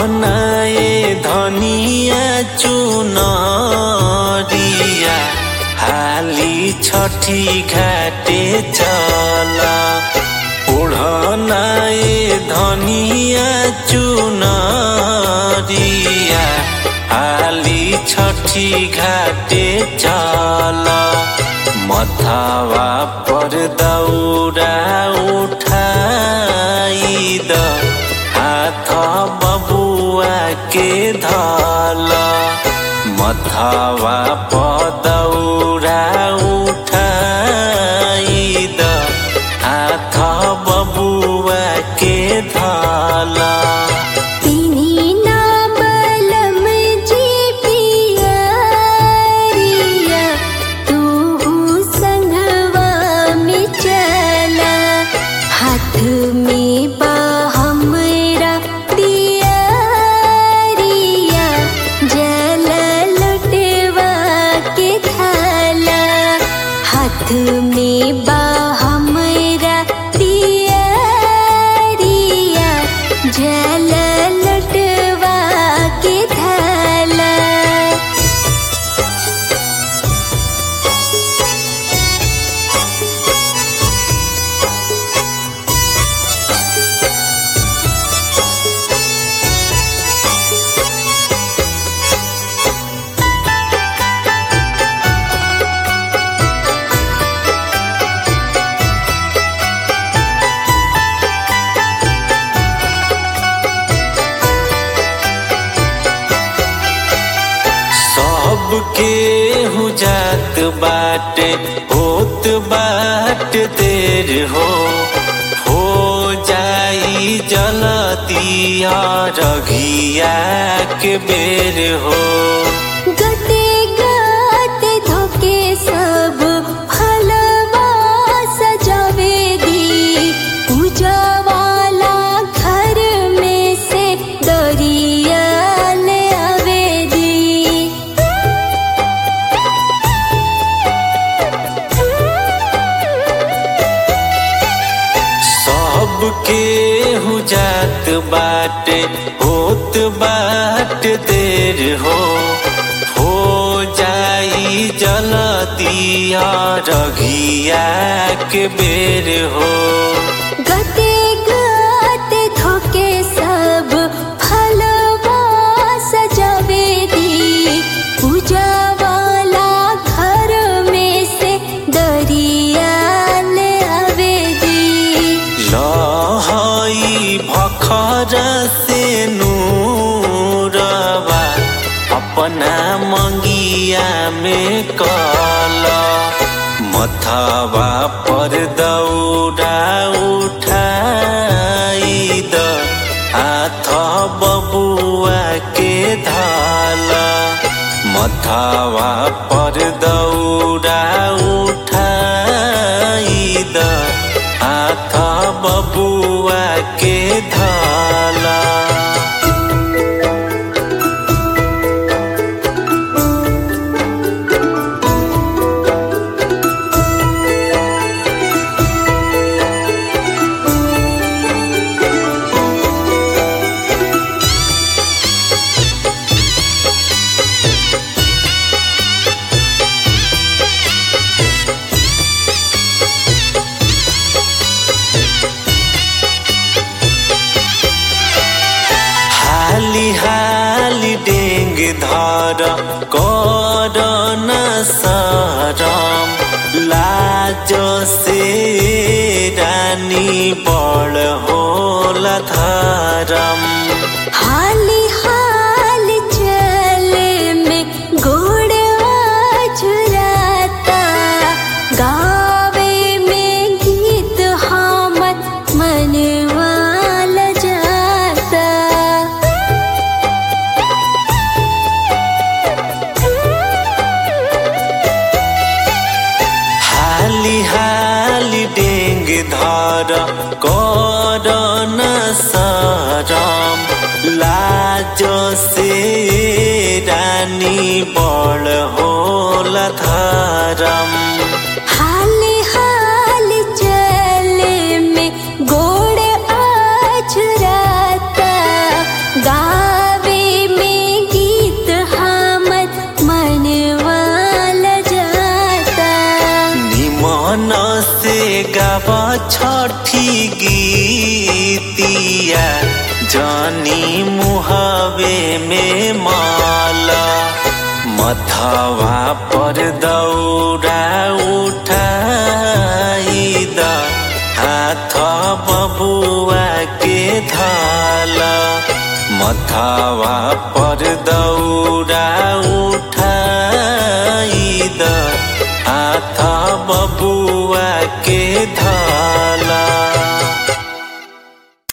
ओढ़नाए धनिया चुनरिया हाली छठी घाटे चला ओढ़नाए धनिया चुनरिया हाली छठी घाटे चला मथावा पर दौरा उठाई द हाथ बबुआ के धल मथावा पर दौरा उठाई द हाथ बबुआ के धल तिनी ना बलम जी पियरिया तू संगवा में चला हाथ में बा हमरा दियरिया जल लुटवा के थाला हाथ में बा हमरा दियरिया जल लुटवा के थाला सबके हु जात बाटे होत बाट देर हो हो जाई जलतिया रघिया के बेर हो गते गाते धोके सब फलवा सजावे दी पूजा वाला घर में से दरिया ले आवे दी सबके हु जात बाटे होत बाट देर हो हो जाई जलतिया रघिया के बेर हो गते गाते धोके सब फलवा सजावे दी पूजा वाला घर में से दरिया ले आवे दी लहई भखर से नूरबा अपना मंगिया में कल मथावा पर दौड़ा उठाई द हाथ बबुआ के धाल मथावा पर दौड़ा उठाई द हाथ बबुआ के धाला हाली हाली डेंग धर कर न सरम लाज से रानी बड़ होला धरम हाली हाल चल में गोड़वा झुराता गावे में गीत हमर मनवा ल जाता हाली हाली डेंग धर कर न सरम लाज से रानी बड़ होला धरम हाली हाल चल में गोड़ आज राता गा सखी गीतिया जानी मुहावे में माला मथवा पर दौड़ा उठाई द हाथ बबुआ के धाला मथवा पर दौड़ा उठाई द हाथ बबुआ के धाला